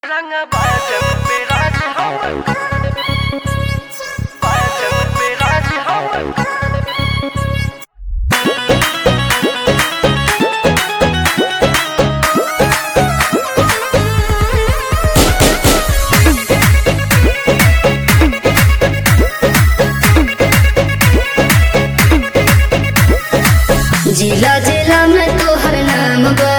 रंग बाजब पे राज हवन बाजब पे राज हवन जिला जिला में तोहर नाम बा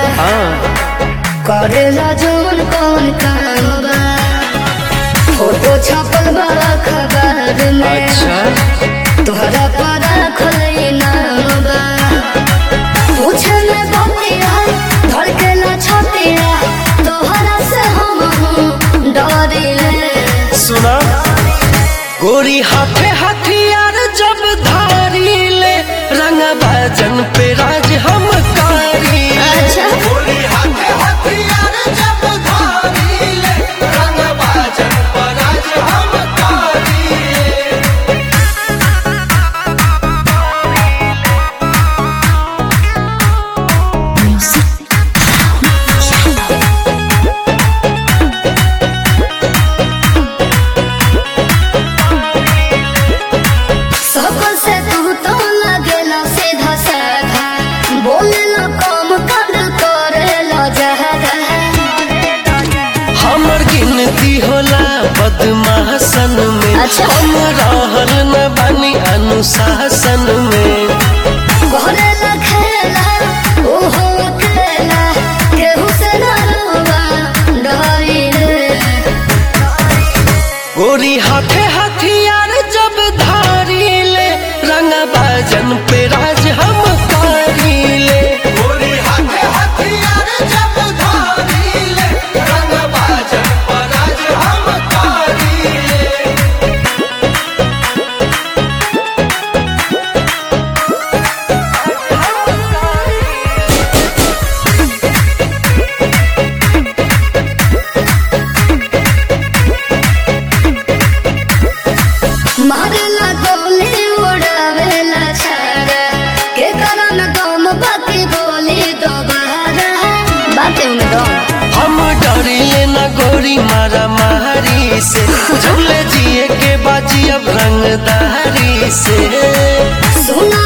करेला जौन कौन काम बा फोटो छपल बा अखबार में तोहरा पर रखल नाम बा पूछे में बतिया धड़केला छतिया तोहरा से हम डरिले सुना गोरी हाथे हथियार जब धारी ले रंग बाजन पे राज हम कारी अच्छा गोरी हाथे हथियार जब धारी ले रंग बाजन पे राज हम कारी सबसे तू तो लगेला सीधा साधा बोलेला कम कद करेला जहदा हमर गिनती होला बदमाशन में अच्छा। हम रहल न बानी अनुशासन में करेला खेला ओहो खेला केहू से ना रुआ डरिले गोरी हाथे हथियार जब धारी ले रंग बाजन पे राज हम कारी ले गोरी हाथे हथियार जब धारी ले रंग बाजन पे राज हम कारी ले मारेला गोली उड़ावेला छाड़ा के कारण दम बाकी बोली दोबारा बातें में दम हम डरिले न गोरी मारा मारी से झूले जिए के बाजी अब रंगदारी से सुना